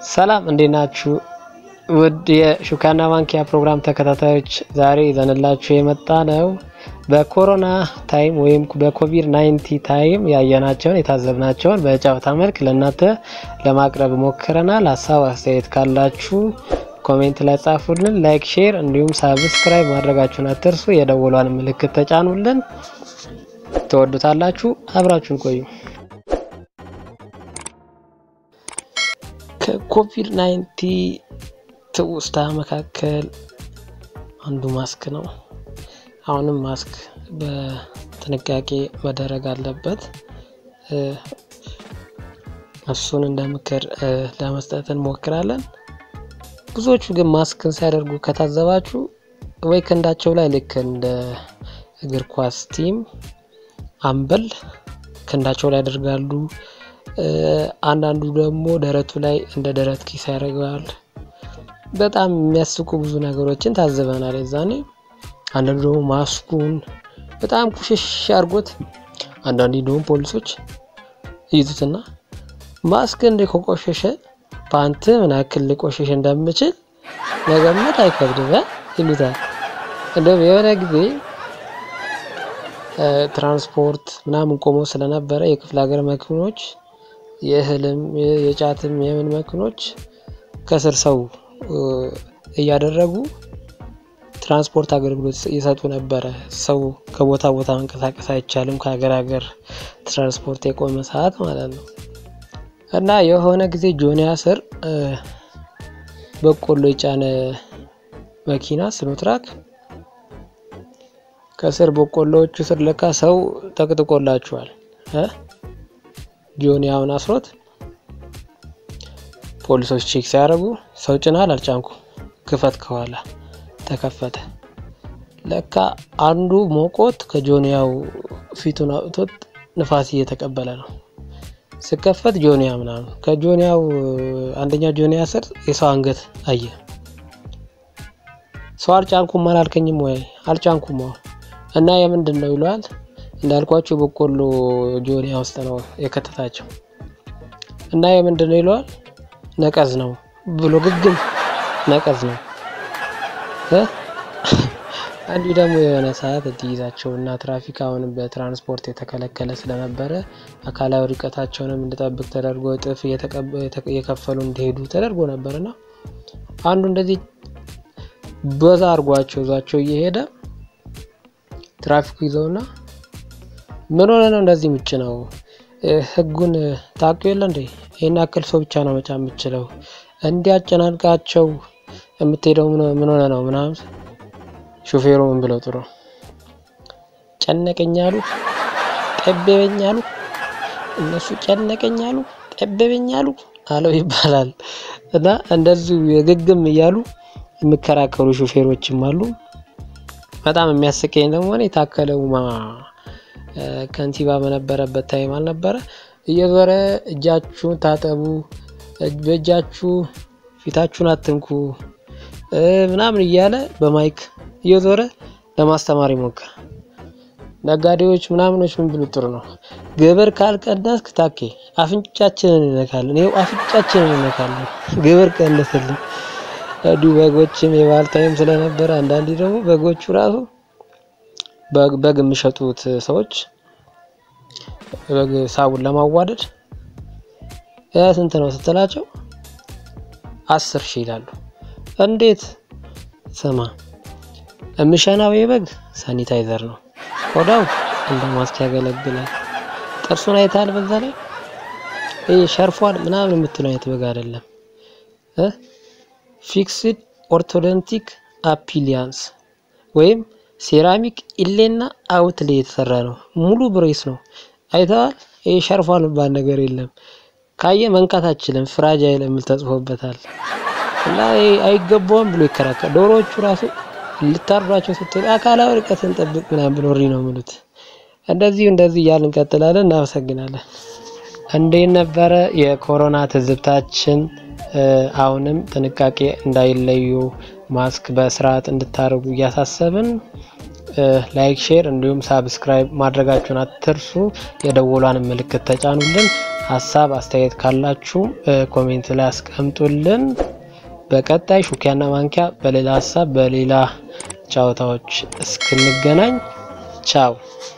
ሰላም እንዴት ናችሁ? ውድ የሹካና ማንኪያ ፕሮግራም ተከታታዮች ዛሬ ይዘንላችሁ የመጣ ነው በኮሮና ታይም ወይም በኮቪድ 19 ታይም ያየናቸውን የታዘብናቸውን በጨዋታ መልክ ለእናንተ ለማቅረብ ሞክረናል። ሀሳብ አስተያየት ካላችሁ ኮሜንት ላይ ጻፉልን። ላይክ፣ ሼር እንዲሁም ሳብስክራይብ ማድረጋችሁን አትርሱ። የደወሏን ምልክት ተጫኑልን። ትወዱታላችሁ። አብራችሁን ቆዩ። ከኮቪድ 19 ትውስታ መካከል አንዱ ማስክ ነው። አሁንም ማስክ በጥንቃቄ መደረግ አለበት። እሱን እንደ ምክር ለመስጠት እንሞክራለን። ብዙዎቹ ግን ማስክን ሲያደርጉ ከታዘባችሁ ወይ ክንዳቸው ላይ ልክ እንደ እግር ኳስ ቲም አምበል ክንዳቸው ላይ ያደርጋሉ። አንዳንዱ ደግሞ ደረቱ ላይ እንደ ደረት ኪስ ያደርገዋል። በጣም የሚያስቁ ብዙ ነገሮችን ታዝበናል የዛኔ። አንዳንዱ ደግሞ ማስኩን በጣም ቁሽሽ አድርጎት፣ አንዳንዱ ደግሞ ፖሊሶች ይዙትና ማስክ እንደ ከቆሸሸ ፓንት ምን ያክል ሊቆሸሽ እንደምችል መገመት አይከብድም ይሉታል። እንደውም የሆነ ጊዜ ትራንስፖርት ምናምን ቆሞ ስለነበረ የክፍለ ሀገር መኪኖች የእህልም የጫትም የምን መኪኖች ከስር ሰው እያደረጉ ትራንስፖርት አገልግሎት እየሰጡ ነበረ። ሰው ከቦታ ቦታ መንቀሳቀስ አይቻልም፣ ከሀገር ሀገር ትራንስፖርት የቆመ ሰዓት ማለት ነው። እና የሆነ ጊዜ ጆኒያ ስር በቆሎ የጫነ መኪና ስኖትራክ ከስር በቆሎዎቹ ስር ለካ ሰው ጠቅጥቆላቸዋል። ጆኒያውን አስሮት ፖሊሶች ቼክ ሲያደርጉ ሰው ጭናል፣ አልጫንኩ፣ ክፈት። ከኋላ ተከፈተ። ለካ አንዱ ሞቆት ከጆኒያው ፊቱን አውጥቶት ንፋስ እየተቀበለ ነው። ስከፈት ጆኒያ ምናምን ከጆኒያው አንደኛ ጆኒያ ስር የሰው አንገት አየ። ሰው አልጫንኩም አላልከኝም ወይ? አልጫንኩም እና የምንድን ነው ይለዋል። እንዳልኳቸው በቆሎ ጆኒያ ውስጥ ነው የከተታቸው እና የምንድን ነው ይለዋል። ነቀዝ ነው ብሎ ግግም ነቀዝ ነው። አንዱ ደግሞ የሆነ ሰዓት እንዲይዛቸው እና ትራፊክ አሁንም በትራንስፖርት የተከለከለ ስለነበረ አካላዊ ርቀታቸውንም እንዲጠብቅ ተደርጎ እጥፍ እየከፈሉ እንዲሄዱ ተደርጎ ነበርና አንዱ እንደዚህ በዛ አድርጓቸው ይዟቸው እየሄደ ትራፊኩ ይዘውና ምን ሆነ ነው እንደዚህ ምጭ ነው ህጉን ታውቁ የለ እንዴ? ይህን ያክል ሰው ብቻ ነው መጫ የምችለው እንዲያጨናንቃቸው የምትሄደው ምን ሆነ ነው ምናምን ሾፌሩ ምን ብለው ጥሩ ጨነቀኛሉ ጠበበኛሉ እነሱ ጨነቀኛሉ ጠበበኛሉ አለው ይባላል። እና እንደዚሁ የግግም እያሉ የሚከራከሩ ሾፌሮችም አሉ። በጣም የሚያስቀኝ ደግሞ የታከለ ኡማ ከንቲባ በነበረበት ታይም አልነበረ እየዞረ እጃችሁን ታጠቡ፣ በእጃችሁ ፊታችሁን አትንኩ ምናምን እያለ በማይክ እየዞረ ለማስተማር ይሞክር። ነጋዴዎች ምናምኖች ምን ብሉ ጥሩ ነው፣ ግብር ካልቀነስክ ታኬ አፍንጫችንን እንነካለን፣ ይኸው አፍንጫችንን እንነካለን፣ ግብር ቀንስልን። እንዲሁ በጎችም የበዓል ታይም ስለነበረ አንዳንዴ ደግሞ በጎቹ ራሱ በግ የሚሸጡት ሰዎች በግ ሳቡን ለማዋደድ ስንት ነው ስትላቸው አስር ሺህ ይላሉ። እንዴት ስማ የምሸናው የበግ ሳኒታይዘር ነው፣ ቆዳው እንደ ማስክ ያገለግላል። ጥርሱን አይታል። በዛ ላይ ይህ ሸርፏል ምናምን የምትለው አይነት በግ አይደለም። ፊክስድ ኦርቶዶንቲክ አፒሊያንስ ወይም ሴራሚክ ኢሌና አውትሌ የተሰራ ነው። ሙሉ ብሬስ ነው። አይተዋል። ይህ ሸርፏል የሚባል ነገር የለም። ካየ መንካት አችልም። ፍራጃይል የሚል ተጽፎበታል። እና አይገባውም ብሎ ይከራከር። ዶሮዎቹ ራሱ ልታርዷቸው ስትሉ አካላዊ ርቀትን ጠብቅ ምናምን ብሎ እሪ ነው የሚሉት። እንደዚሁ እንደዚህ እያልን እንቀጥላለን። እናመሰግናለን። እንዴት ነበረ የኮሮና ትዝብታችን? አሁንም ጥንቃቄ እንዳይለዩ ማስክ በስርዓት እንድታደርጉ እያሳሰብን ላይክ፣ ሼር እንዲሁም ሳብስክራይብ ማድረጋችሁን አትርሱ። የደወሏን ምልክት ተጫኑልን። ሀሳብ አስተያየት ካላችሁ ኮሜንት ላይ አስቀምጡልን። በቀጣይ ሹኪያና ማንኪያ በሌላ ሀሳብ በሌላ ጨዋታዎች እስክንገናኝ ቻው።